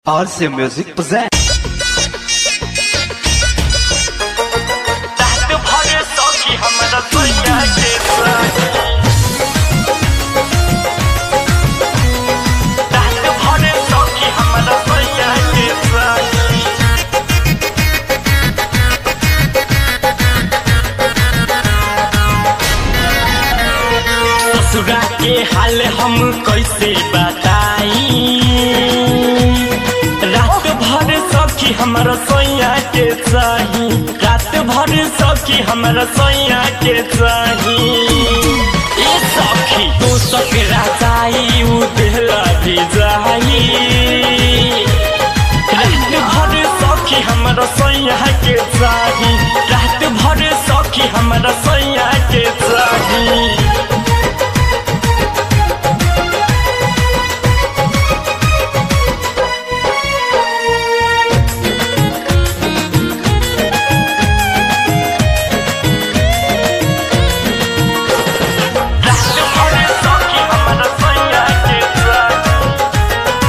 RC Music presents. रात भर सौखी हमरा सैया के साथ रात भर सौखी हमरा सैया के साथ ससुरा के हाल हम कैसे बताई रात भर सखी हमरा सोया के चाही रात भर सखी हमरा सोया के चाही ए सखी तू सकरा चाही उ देहला भी जाई रात भर सखी हमरा सोया के चाही रात भर सखी हमरा सोया के चाही रात भर सखी हमरा सैया के चाही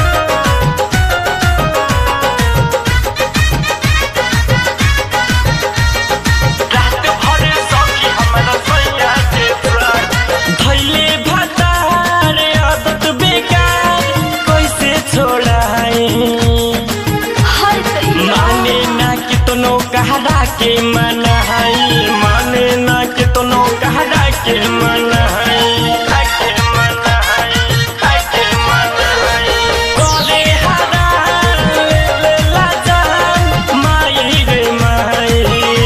रात भर सखी हमरा सैया के चाही धैले भतार आदत बेकार कैसे छोड़ाई माने ना कितनो कहरा के मनाई माने ना कितनो कहरा के मनाई के मनाई के मनाई करे हरा ले ले ला जान माई रे माई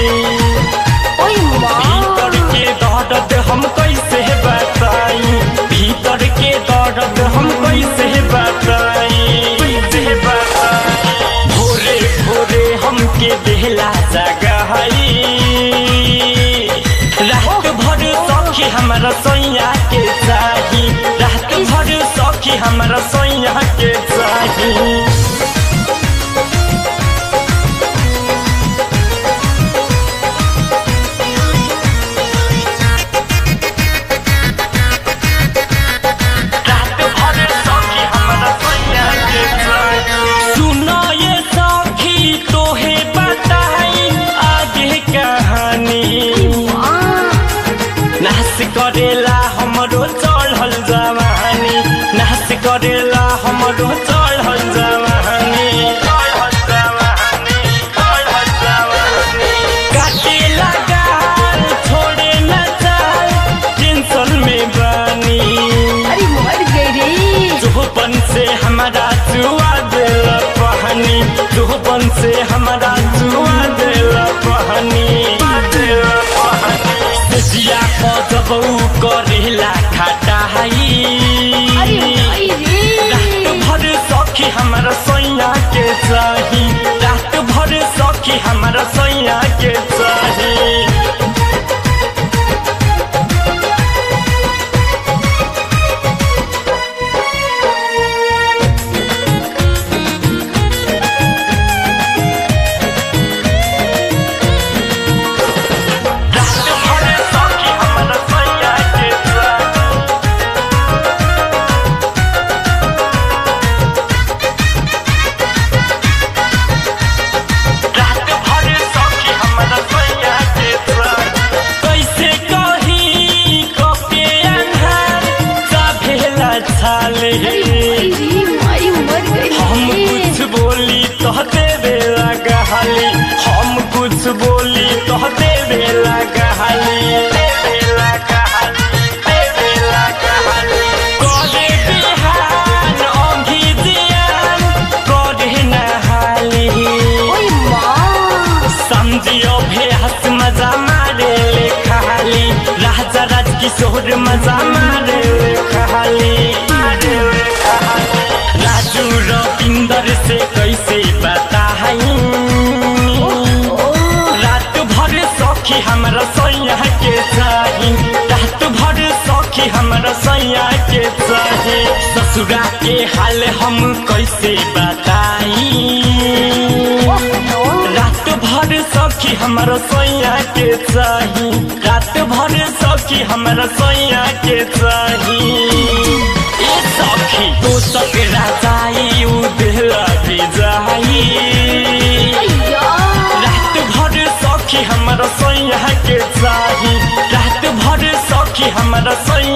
भीतर के दर्द हम कैसे बताई भीतर के दर्द हम कैसे बताई कैसे बताई भोरे भोरे हमके देहला जगहई रात भर सखी हमरा सैया के चाही रात भर सखी हमरा सैया के चाही रात भर सखी हमरा सैया के चाही सुनो ये सखी तोहे बताई आगे कहानी नाश करेला हमरो चढ़ल जवानी नाश करेला हमरो चढ़ल जवानी चढ़ल जवानी चढ़ल जवानी काटे लगाल छोड़े न चाल टेंशन में बानी अरे मर गई रे चुहपन से हमारा चुआ दिल पहनी चुहपन से हमारा चुआ दिल पहनी दिल पहनी जिया को जब ऊ करेला खाटा हई अरे भाई रात रे भर सखी हमारा सैया के चाही रात भर सखी हमारा सैया के चाही रात भर सखी हमरा सैया के चाही रात भर सखी हमरा सैया के चाही कैसे कही कके अन्हार चाभेला छाले अरे भाई रे माई मर गई हम रे कुछ बोली तो देवे लगहली हम कुछ बोली तो देवे लगहली देवे लगहली देवे लगहली करे बिहान ओंघी दियान करे नहाली ओए माँ समझियो भेस मजा मारे ले खाली राजा राज किशोर मजा मारे ले खाली मारे ले खाली राजू रविंदर से कैसे बताई रात भर सखी हमरा सैया के चाही रात भर सखी हमरा सैया के चाही ससुरा के हाल हम कैसे बताई रात भर सखी हमरा सैया के चाही रात भर सखी हमरा सैया के चाही ए सखी तो सकरा चाही उ देहला सोइया के चाही रात भर सखी हमारा सोइया